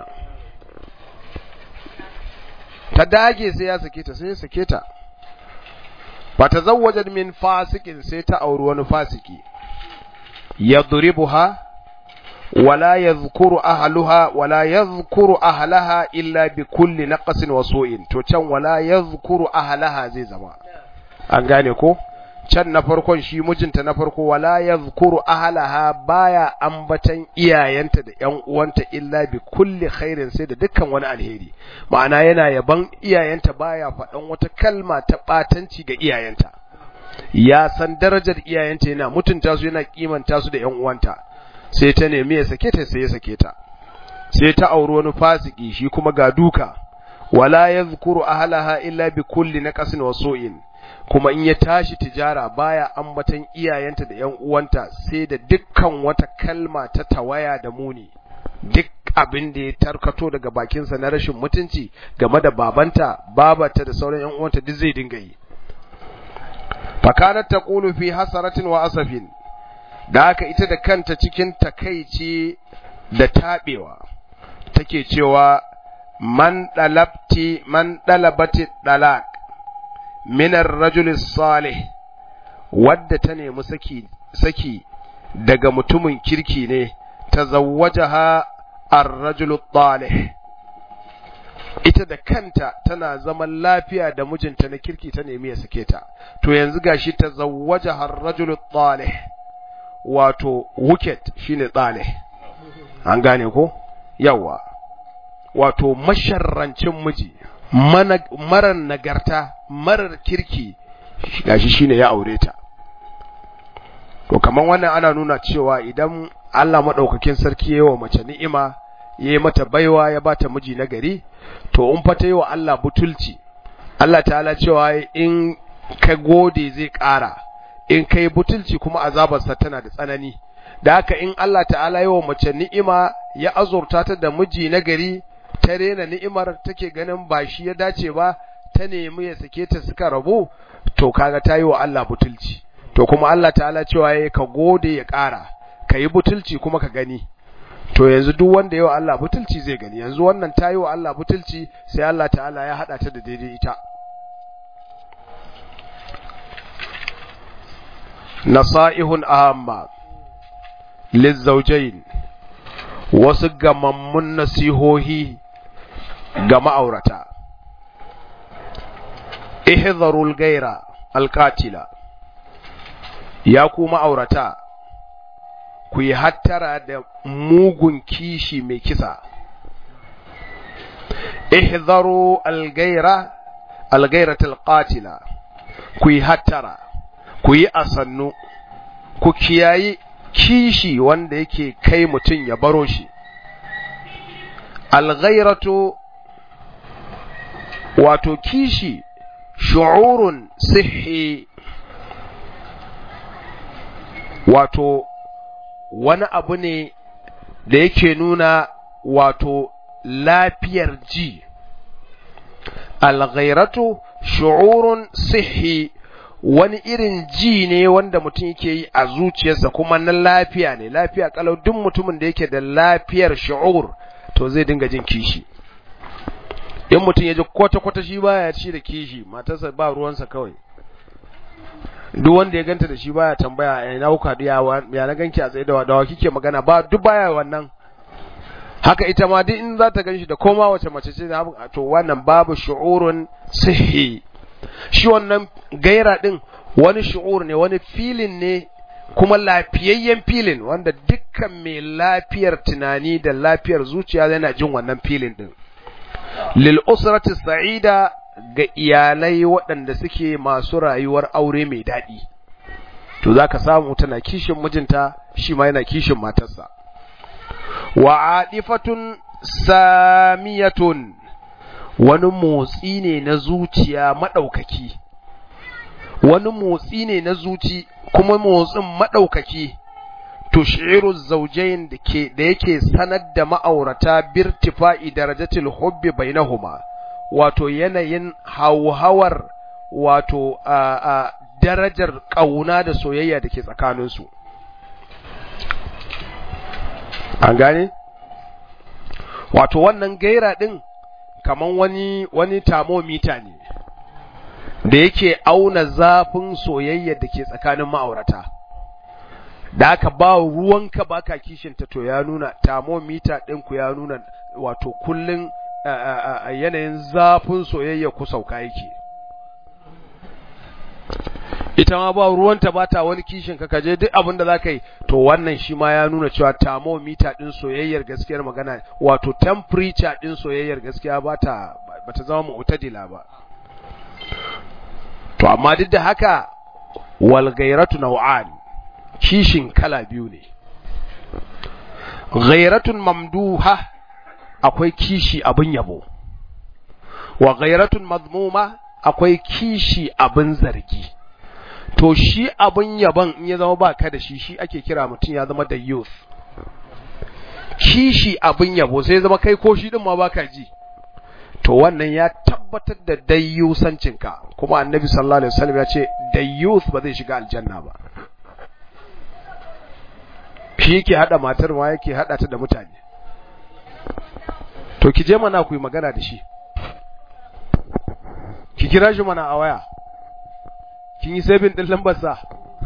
ta dage sai ya sake ta sai ya sake ta fatazawwajat min fasiqin sai ta auri wani fasiki yadribuha wala yadhkuru ahluha wala yadhkuru ahlaha illa bi kulli naqsin wa su'in to can wala yadhkuru ahlaha zai zama an gane ko can na farkon shi mijinta na farko wala yadhkuru ahlaha baya ambatan iyayenta da ƴan uwanta illa bi kulli khairin sai da dukkan wani alheri ma'ana yana yaban iyayenta baya faɗan wata kalma ta batanci ga iyayenta ya san darajar iyayenta yana mutunta su yana kimanta su da ƴan uwanta sai ta nemi ya sake ta sai ya sake ta sai ta auri wani fasiki shi kuma ga duka wala yadhkuru ahlaha illa bi kulli naqsin wa su'in kuma in ya tashi tijara baya ambatan iyayenta da ƴan uwanta sai da dukkan wata kalma ta tawaya da muni duk abin da ya tarkato daga bakinsa na rashin mutunci game da babanta babata da sauran ƴan uwanta duk zai dinga yi fakanat taqulu fi hasaratin wa asafin da haka ita da kanta cikin takaici da tabewa take cewa man dalabti man dalabati dalaq minar rajul salih wadda ta nemi saki saki daga mutumin kirki ne tazawwajaha ar-rajul talih ita da kanta tana zaman lafiya da mijinta na kirki ta nemi ya sake ta to yanzu gashi tazawwajaha ar-rajul talih wato wicket shine talih an gane ko yawa wato masharrancin miji marar nagarta marar kirki gashi shine ya aure ta to kaman wannan ana nuna cewa idan Allah madaukakin sarki yayi wa mace ni'ima yayi mata baiwa ya bata miji na gari to in fa ta yi wa Allah butulci Allah ta'ala cewa in ka gode zai ƙara in kai butulci kuma azabarsa tana da tsanani da haka in Allah ta'ala yi wa mace ni'ima ya azurta ta da miji na gari ta rena ni'imar take ganin ba shi ya dace ba ta nemi ya sake ta suka rabu to kaga ta yi wa Allah butulci to kuma Allah ta'ala cewa ya ka gode ya ƙara ka yi butulci kuma ka gani to yanzu duk wanda yawa Allah butulci zai gani yanzu wannan ta yi wa Allah butulci sai Allah ta'ala ya haɗa ta da daidai ita nasa'ihun ahamma lizzaujain wasu gamammun nasihohi ga ma'aurata ihzarul gaira alqatila ya ku ma'aurata ku yi hattara da mugun kishi mai kisa ihzaru algaira algairatul qatila ku yi hattara ku yi asannu ku kiyayi kishi wanda yake kai mutum ya baro shi alghairatu wato kishi shu'urun sihi wato wani abu ne da yake nuna wato lafiyar ji alghairatu shu'urun sihi wani irin ji ne wanda mutum yake yi a zuciyarsa kuma na lafiya ne lafiya kalau duk mutumin da yake da lafiyar shu'ur to zai dinga jin kishi in mutum ya ji kwata-kwata shi baya ci da kishi matarsa ba ruwansa kawai duk wanda ya ganta da shi baya tambaya ina kuka ya na ganki a tsaye da wadawa kike magana ba duk baya wannan haka ita ma duk in za ta ganshi da koma wace mace ce to wannan babu shu'urun sihi shi wannan gaira din wani shu'ur ne wani filin ne kuma lafiyayyen filin wanda dukkan mai lafiyar tunani da lafiyar zuciya yana jin wannan filin din lil usrati sa'ida ga iyalai waɗanda suke masu rayuwar aure mai daɗi to zaka samu tana kishin mijinta shi ma yana kishin matarsa wa adifatun samiyatun wani motsi ne na zuciya maɗaukaki wani motsi ne na zuci kuma motsin maɗaukaki tushiru zaujain da ke da yake sanar da ma'aurata birtifa'i darajatil hubbi bainahuma wato yanayin hauhawar wato a, a darajar ƙauna da soyayya da ke tsakaninsu an gane wato wannan gaira ɗin kaman wani wani thermometer ne da yake auna zafin soyayya da ke tsakanin ma'aurata da aka ba ruwanka baka kishinta to ya nuna thermometer ɗinku ya nuna wato kullun yanayin zafin soyayya ku sauka yake ita ma ba ruwanta ba ta wani kishin ka kaje duk abin da za ka yi to wannan shi ma ya nuna cewa thermometer ɗin soyayyar gaskiyar magana wato temperature ɗin soyayyar gaskiya ba ta ba ta zama mu'tadila ba to amma duk da haka wal ghairatu naw'an kishin kala biyu ne ghairatun mamduha akwai kishi abin yabo wa ghairatun madmuma akwai kishi abin zargi to shi abin yaban in ya zama baka da shi shi ake kira mutum ya zama da youth kishi abin yabo sai zama kai ko shi din ma baka ji to wannan ya tabbatar da dayyusancinka kuma annabi sallallahu alaihi wasallam ya ce dayyus ba zai shiga aljanna ba shi yake hada matar ma yake hada ta da mutane to ki je mana ku yi magana da shi ki kira shi mana a waya kin yi sabin din lambar sa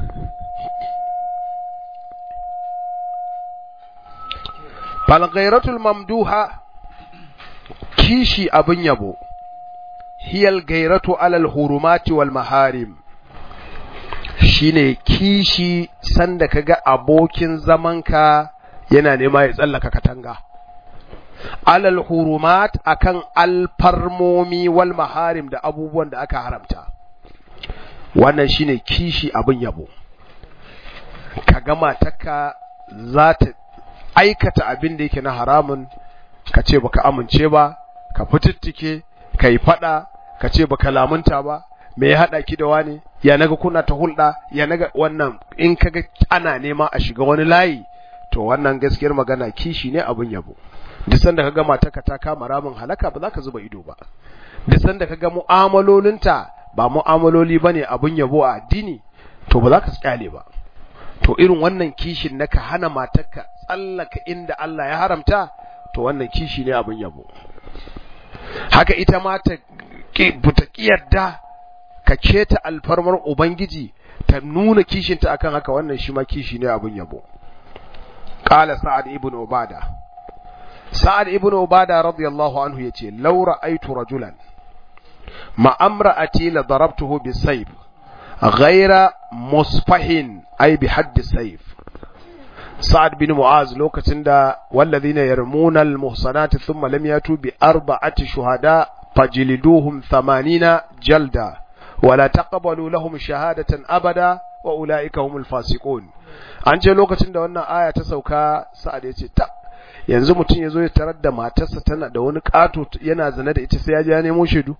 fal ghairatul mamduha kishi abin yabo hiyal gairatu alal hurumati wal maharim shine kishi sanda kaga abokin zamanka yana nema ya tsallaka katanga alal hurumat akan alfarmomi wal maharim da abubuwan da aka haramta wannan shine kishi abin yabo ka gama taka za ta aikata abin da yake na haramun ka ce baka amince ba ka fitittike ka yi fada ka ce baka lamunta ba me ya hada ki da wani ya naga kuna ta hulɗa ya naga wannan in kaga ana nema a shiga wani layi to wannan gaskiyar magana kishi ne abin yabo duk sanda kaga matarka ta kama ramin halaka ba za ka zuba ido ba duk sanda kaga mu'amalolinta ba mu'amaloli bane abin yabo a addini to ba za ka kyale ba to irin wannan kishin na ka hana matarka tsallaka inda Allah ya haramta to wannan kishi ne abin yabo haka ita ma ta buta kiyarda ka keta alfarmar ubangiji ta nuna kishinta akan haka wannan shi ma kishi ne abin yabo qala sa'ad ibn ubada sa'ad ibn ubada radiyallahu anhu yace law ra'aytu rajulan ma amra'ati la darabtuhu bisayf ghayra musfahin ay bi hadd sayf sa'ad bin mu'az lokacin da walladhina yarmuna al-muhsanati thumma lam yatu bi arba'ati shuhada fajliduhum 80 jalda ولا تقبلوا لهم شهادة أبدا وأولئك هم الفاسقون an ce lokacin da wannan aya ta sauka sa'ad ya ce ta yanzu mutum ya zo ya tarar da matarsa tana da wani ƙato yana zane da ita sai ya ji ya nemo shaidu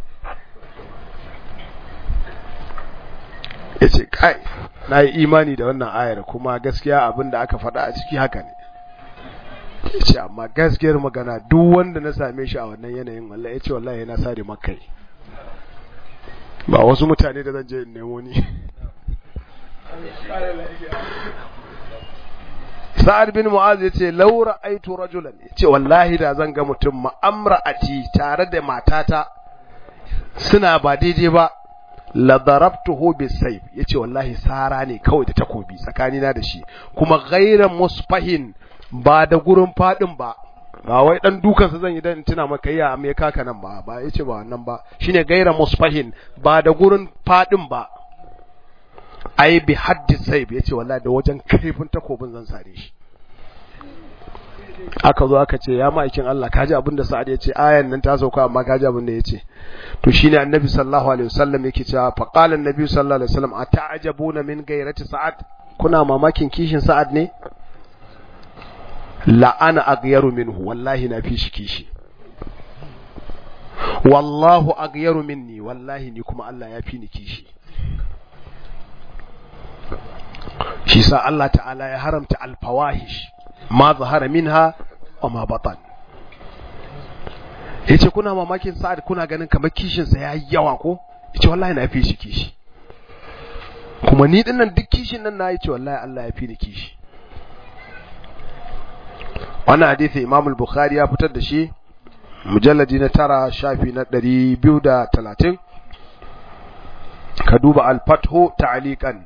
ya ce kai na yi imani da wannan ayar kuma gaskiya abin da aka faɗa a ciki haka ne ya ce amma gaskiyar magana duk wanda na same shi a wannan yanayin wallahi ya ce wallahi yana sare makai ba wasu mutane da zan je in nemo ni sa'ad bin mu'az yace laura aitu rajulan yace wallahi da zan ga mutum ma'amra'ati tare da matata suna ba daidai ba la darabtuhu bisayf yace wallahi sara ne kawai da takobi tsakanina da shi kuma ghayra musfahin ba da gurin fadin ba ba wai dan dukansa zan yi dan tuna maka ya me kaka nan ba ba yace ba wannan ba shine gaira musfahin ba da gurin fadin ba ai bi haddi saib yace wallahi da wajen kaifin takobin zan sare shi aka zo aka ce ya ma'aikin Allah kaji abin da Sa'ad yace ayan nan ta sauka amma kaji abin da yace to shine annabi sallallahu alaihi wasallam yake cewa fa qala annabi sallallahu alaihi wasallam ata'jabuna min gairati Sa'ad kuna mamakin kishin Sa'ad ne la'ana aghyaru minhu wallahi na fi shi kishi wallahu aghyaru minni wallahi ni kuma Allah ya fi ni kishi shi sa Allah ta'ala ya haramta alfawahish ma zahara minha wa ma batan yace kuna mamakin sa'ad kuna ganin kamar kishin sa yayi yawa ko yace wallahi na fi shi kishi kuma ni dinnan duk kishin nan na yace wallahi Allah ya fi ni kishi wannan hadisi Imam al-Bukhari ya fitar da shi mujalladi na tara shafi na ɗari biyu da talatin ka duba al-fathu ta'liqan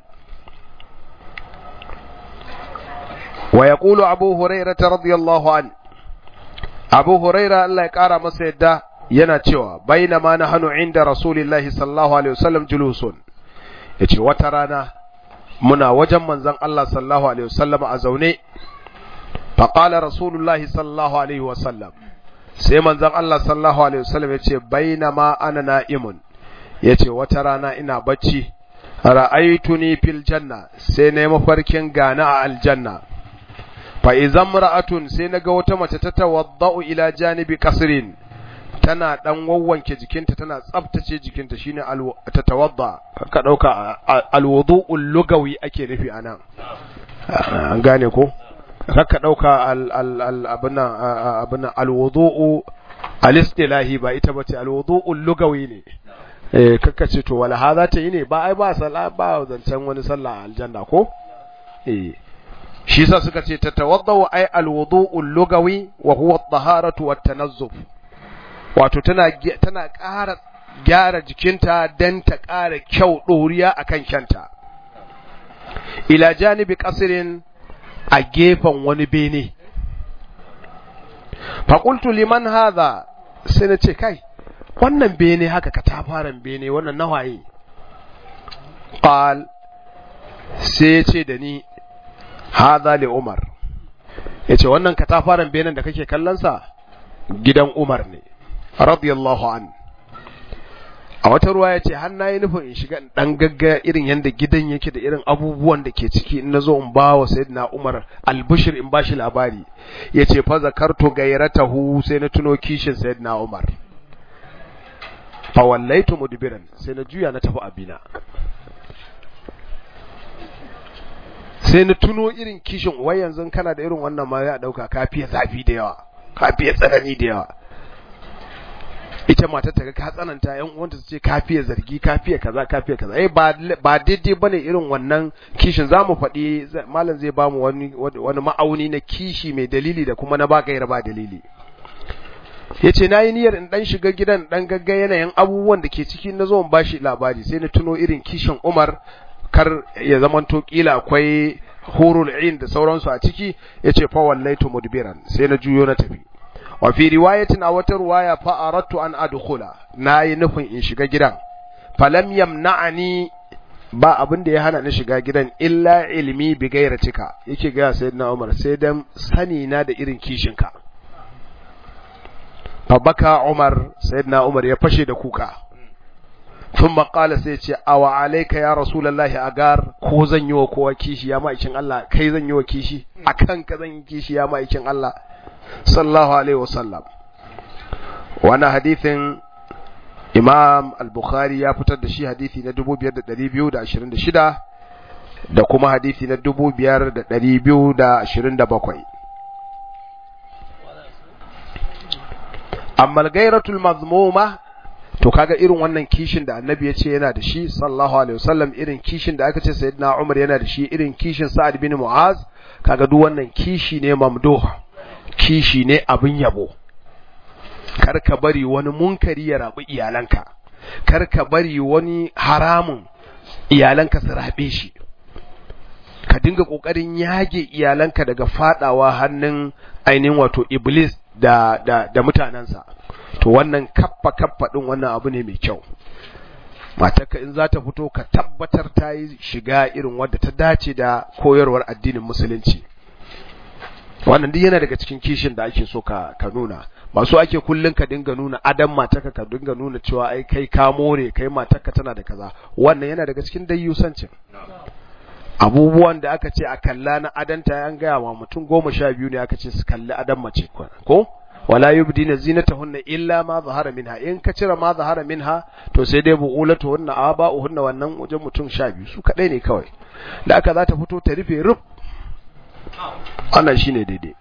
wa yaqulu Abu Hurairah radiyallahu an Abu Hurairah Allah ya kara masa yadda yana cewa bainama nahnu inda Rasulillahi sallallahu alaihi wasallam julusun yace wata rana muna wajen manzon Allah sallallahu alaihi wasallam a zaune فقال رسول الله صلى الله عليه وسلم sai manzon Allah sallallahu alaihi wasallam yace bainama ana na'imun yace wata rana ina bacci ra'aytuni fil janna sai na mafarkin gana a aljanna fa idan ra'atun sai naga wata mace ta tawaddau ila janibi qasrin tana dan wawwanke jikinta tana tsaftace jikinta shine ta tawadda ka dauka alwudu'ul lugawi ake nufi anan an gane ko kakka ɗauka abinan alwudu'u alistilahi ba ita bace alwudu'u lugawi ne eh kakka ce to wala haza ta yi ne ba ai ba sala ba zancen wani sallah aljanna ko eh shi sa suka ce tatawaddau ai alwudu'u lugawi wa huwa at-taharatu wat-tanazzuf wato tana tana ƙara gyara jikinta dan ta ƙara kyau ɗoriya akan kyanta ila janibi qasrin a gefen wani bene. Faƙultu liman haza sai na ce, kai, wannan bene haka katafaren bene wannan nawaye. Ƙal sai ya ce da ni, haza li Umar. Ya ce, wannan katafaren benen da kake kallonsa gidan Umar ne, radiyallahu an. a wata ruwa ya ce har na yi nufin in shiga dan gagga irin yadda gidan yake da irin abubuwan da ke ciki in nazo in ba wa sayyidina Umar albishir in bashi labari yace fa zakartu gairatahu sai na tuno kishin sayyidina Umar fa wallaitu mudbiran sai na juya na tafi abina sai na tuno irin kishin wai yanzu kana da irin wannan ma ya dauka kafiya zafi da yawa kafiya tsanani da yawa ita matar ta ga ka tsananta yan uwanta su ce kafiya zargi kafiya kaza kafiya kaza eh ba ba daidai bane irin wannan kishin zamu faɗi malam zai bamu wani wani ma'auni na kishi mai dalili da kuma na ba gaira ba dalili yace nayi niyyar in dan shiga gidan dan gagga yanayin abubuwan da ke ciki na zo in bashi labari sai na tuno irin kishin Umar kar ya zamanto kila akwai hurul ain da sauransu a ciki yace fa wallaitu mudbiran sai na juyo na tafi wa fi riwayatin a wata riwaya fa aradtu an adkhula nayi nufin in shiga gidan falam yamna'ani ba abin da ya hana ni shiga gidan illa ilmi bi gairatika yake ga sayyidina Umar sai dan sani na da irin kishinka fa baka Umar sayyidina Umar ya fashe da kuka ثم قال سيتي أو عليك يا رسول الله أغار ko zan yi wa kowa kishi ya ma'aikin Allah kai zan yi wa kishi akan ka zan yi kishi ya ma'aikin Allah sallallahu alaihi wasallam wannan hadithin Imam al-Bukhari ya fitar da shi hadithi na 5226 da kuma hadithi na 5227 amma al-gairatul mazmuma to kaga irin wannan kishin da annabi ya ce yana da shi sallallahu alaihi wasallam irin kishin da aka ce sayyidina Umar yana da shi irin kishin Sa'ad bin Mu'az kaga duk wannan kishi ne mamduh kishi ne abin yabo kar ka bari wani munkari ya rabu iyalanka kar ka bari wani haramun iyalanka su rabe shi ka dinga kokarin yage iyalanka daga fadawa hannun ainihin wato iblis da da da mutanansa to wannan kaffa kaffa din wannan abu ne mai kyau matarka in za ta fito ka tabbatar ta yi shiga irin wadda ta dace da koyarwar addinin musulunci wannan duk yana daga cikin kishin da ake so ka ka nuna ba so ake kullun ka dinga nuna adam matarka ka dinga nuna cewa ai kai ka more kai matarka tana da kaza wannan yana daga cikin dayyusancin abubuwan da aka ce a kalla na adanta an gaya wa mutum goma sha biyu ne aka ce su kalli adam mace ko wala yubdina zinatahunna illa ma zahara minha in ka cire ma zahara minha to sai dai bu'ulatuhunna aba'uhunna wannan wajen mutum sha biyu su kadai ne kawai da aka za ta fito ta rufe rub wannan shine daidai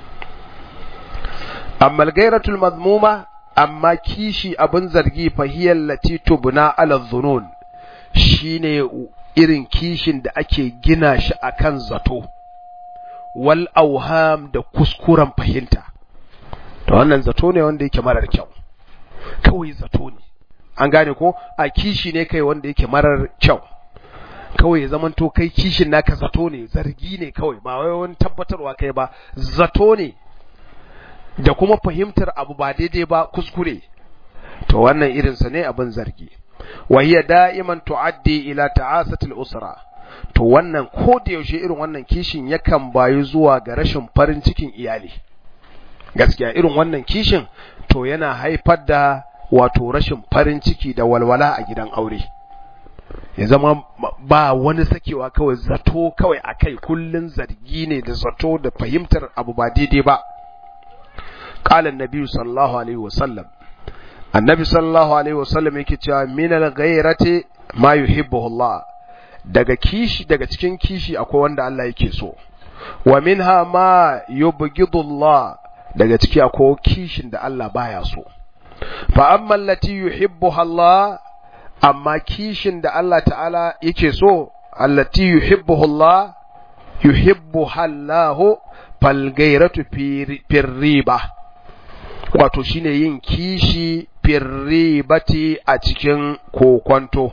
amma al-gairatul madmuma amma kishi abin zargi fahiyar lati tubna ala dhunun shine irin kishin da ake gina shi akan zato wal auham da kuskuren fahimta to wannan zato ne wanda yake marar kyau kawai zato ne an gane ko a kishi ne kai wanda yake marar kyau kawai zaman to kai kishin naka zato ne zargi ne kawai ba wai wani tabbatarwa kai ba zato ne da kuma fahimtar abu ba daidai ba kuskure to wannan irinsa ne abin zargi wa hiya da'iman tu'addi ila ta'asatil usra to wannan ko da yaushe irin wannan kishin yakan bayu zuwa ga rashin farin cikin iyali gaskiya irin wannan kishin to yana haifar da wato rashin farin ciki da walwala a gidan aure ya zama ba wani sakewa kawai zato kawai akai kullun zargi ne da zato da fahimtar abu ba daidai ba qala annabi sallallahu alaihi wasallam annabi sallallahu alaihi wasallam yake cewa min al-ghayrati ma yuhibbu Allah daga kishi daga cikin kishi akwai wanda Allah yake so wa minha ma yubghidu Allah daga ciki akwai kishin da Allah baya so fa amma allati yuhibbuha Allah amma kishin da Allah ta'ala yake so allati yuhibbuha Allah yuhibbuha Allah fal gairatu fi riba wato shine yin kishi firribati a cikin kokwanto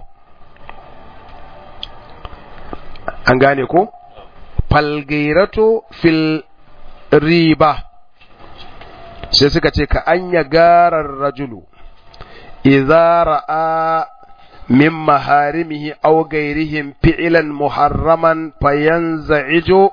an gane ko falgairato fil riba sai suka ce ka anya garar rajulu idza ra'a min maharimihi aw gairihim fi'lan muharraman fayanza'ijo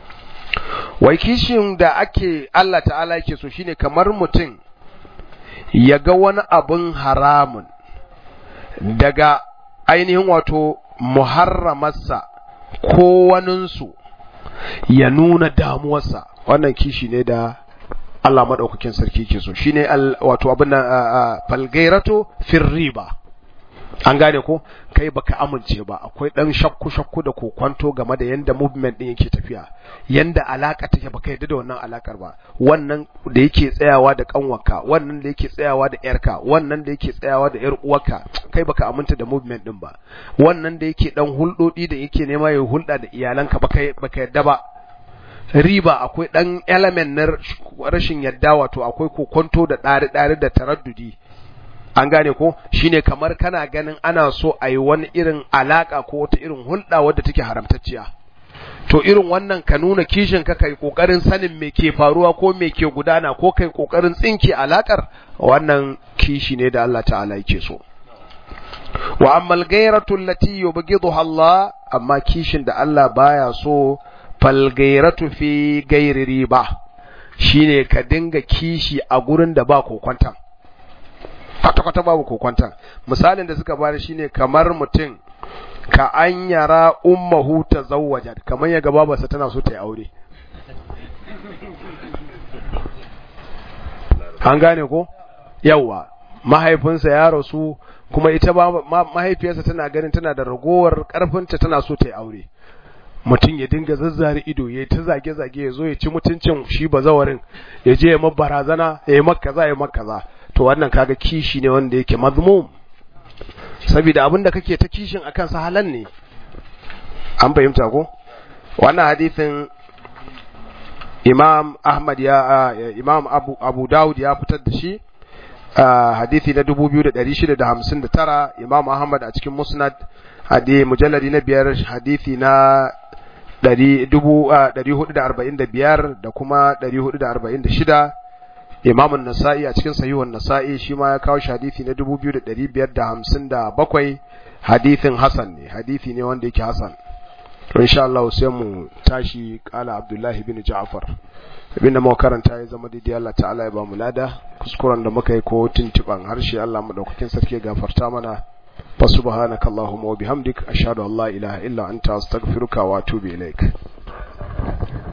wai kishin da ake Allah ta'ala yake so shine kamar mutum ya ga wani abin haramun daga ainihin wato muharramarsa ko waninsu ya nuna damuwarsa wannan kishi ne da Allah maɗaukakin sarki ke so shine wato abin nan falgairato fir riba an gane ko kai baka amince ba akwai dan shakku shakku da kokwanto game da yanda movement din yake tafiya yanda alaka take baka yadda da wannan alakar ba wannan da yake tsayawa da kanwarka wannan da yake tsayawa da yarka wannan da yake tsayawa da yar uwarka kai baka aminta da movement din ba wannan da yake dan huldodi da yake nema ya hulda da iyalanka baka baka yadda ba riba akwai dan element na rashin yadda wato akwai kokonto da ɗari-ɗari da taraddudi an gane ko shine kamar kana ganin ana so a yi wani irin alaka ko wata irin hulɗa wadda take haramtacciya to irin wannan ka nuna kishin ka kai kokarin sanin me ke faruwa ko me ke gudana ko kai kokarin tsinke alakar wannan kishi ne da Allah ta'ala yake so wa amma al-ghayratu allati yubghiduha Allah amma kishin da Allah baya so fal ghayratu fi ghairi riba shine ka dinga kishi a gurin da ba kokonta kwata-kwata babu kokonta misalin da suka bada shine kamar mutum ka an yara ummahu ta zawwajat kamar ya gaba babarsa tana so ta yi aure an gane ko yawa mahaifinsa ya rasu kuma ita ba mahaifiyarsa tana ganin tana da ragowar karfinta tana so ta yi aure mutum ya dinga zazzare ido ya ta zage-zage ya zo ya ci mutuncin shi bazawarin ya je ya barazana ya yi makaza ya makaza to wannan kaga kishi ne wanda yake mazmum saboda abinda kake ta kishin akan sa halan ne an fahimta ko wannan hadisin Imam Ahmad ya Imam Abu Abu Dawud ya fitar da shi hadisi na 2659 Imam Ahmad a cikin Musnad hadi mujalladi na biyar hadisi na 445 da kuma 446 Imam An-Nasa'i a cikin Sahihun Nasa'i shi ma ya kawo shi hadisi na 2557 hadisin Hasan ne hadisi ne wanda yake Hasan to insha Allah sai mu tashi kala Abdullah ibn Ja'far abinda muka karanta ya zama daidai Allah ta'ala ya ba mu lada kuskuren da muka yi ko tuntuban harshe Allah madaukakin sarki ya gafarta mana fa subhanakallahumma wa bihamdik ashhadu an la ilaha illa anta astaghfiruka wa atubu ilaik